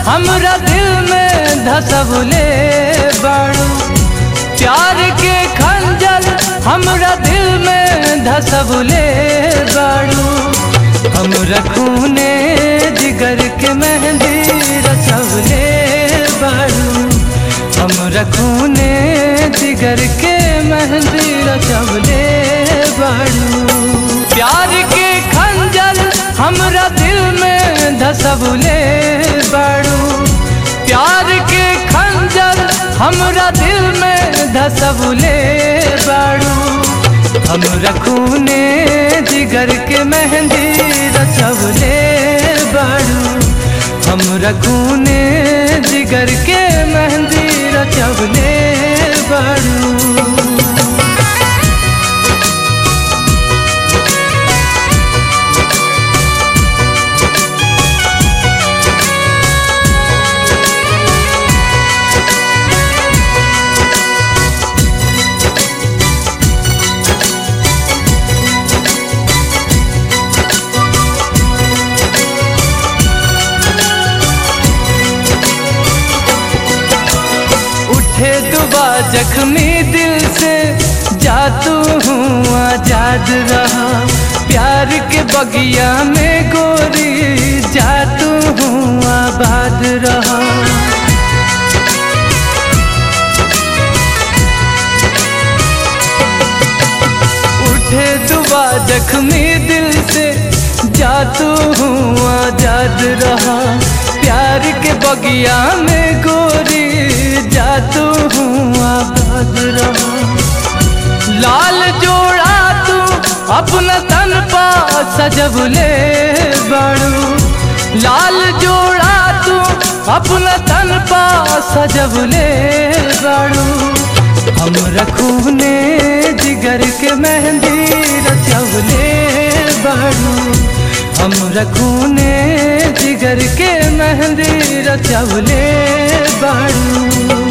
हमरा दिल में धसबले बाड़ू प्यार के खंजर हमरा दिल में धसबले बाड़ू हमरा खूने जिगर के मेहंदी रचवले बाड़ू हमरा खूने जिगर के मेहंदी रचवले बाड़ू प्यार के खंजर हमरा दिल में धसबले बाड़ू प्यार के खंजर हमरा दिल में धसबले बाड़ू हमरा खूने जिगर के मेहंदी रचवले बाड़ू हमरा खूने जिगर के मेहंदी रचवले बाड़ू उठे दुबा जख्मी दिल से जातू हूँ आजाद रहा प्यार के बगिया में गोरी जातू हूँ आबाद रहा उठे दुबा जख्मी दिल से जातू हूँ आजाद रहा प्यार के बगिया में गोरी जातू हूँ आबाद रहा लाल जोड़ा तू अपना तन पा सजबले बाड़ू लाल जोड़ा तू अपना तन पा सजबले बाड़ू हम रखूने जिगर के मेहंदी रचवले बाड़ू हम रखूने जिगर के मेहंदी रचवले बाड़ू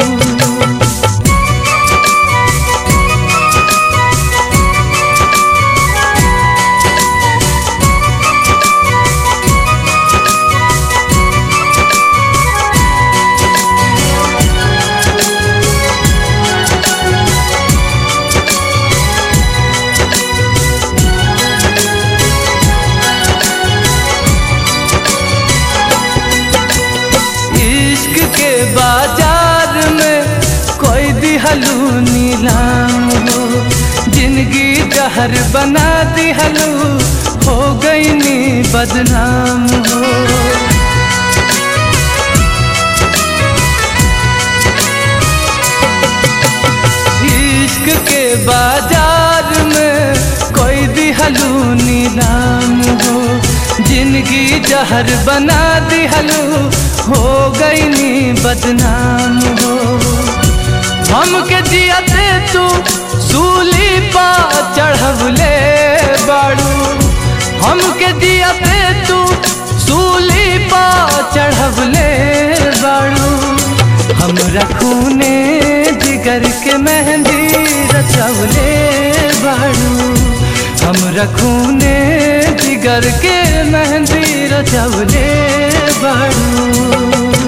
इश्क के बाजार में कोई दिहलू नीलाम हो जिंदगी जहर बना दिहलू हो गई नी बदनाम हो इश्क के बाजार में कोई दिहलू नीलाम हो जिंदगी जहर बना दिहलू हो गई नी बदनाम हो हमके जियते तू सूली पा चढ़वले बाड़ू हमके जियते तू सूली पा चढ़वले बाड़ू हम रखूने जिगर के मेहंदी रचवले बाड़ू हम रखूने जिगर के मेहंदी रचवले बाड़ू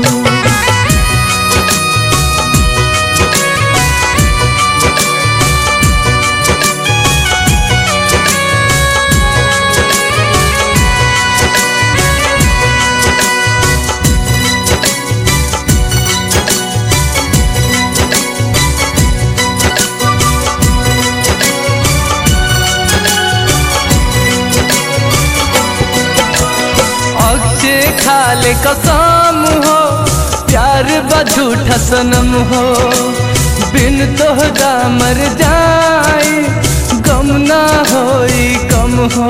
अक्षे खाले कसम हो प्यार बझूठ सनम हो बिन तोहरा मर जाई गम ना होई कम हो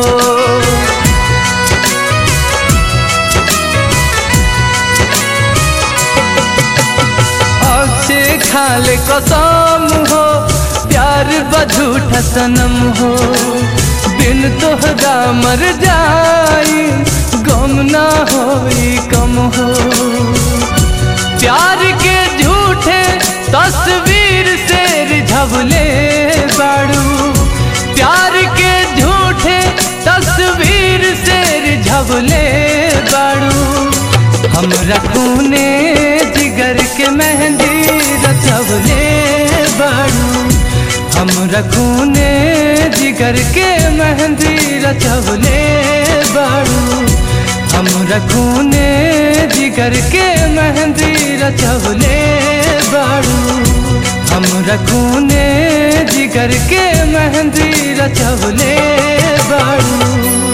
अक्षे खाले कसम हो प्यार बझूठ सनम हो बिन तोहरा मर जाई गम ना होई कम हो प्यार के झूठे तस्वीर से रिझवले बाड़ू प्यार के झूठे तस्वीर से रिझवले बाड़ू हमरा खूने जिगर के मेहंदी रचवले बाड़ू हमरा खूने जिगर के मेहंदी रचवले बाड़ू हमरा खूने जिगर के मेहंदी रचवले बाड़ू हमरा खूने जिगर के मेहंदी रचवले बाड़ू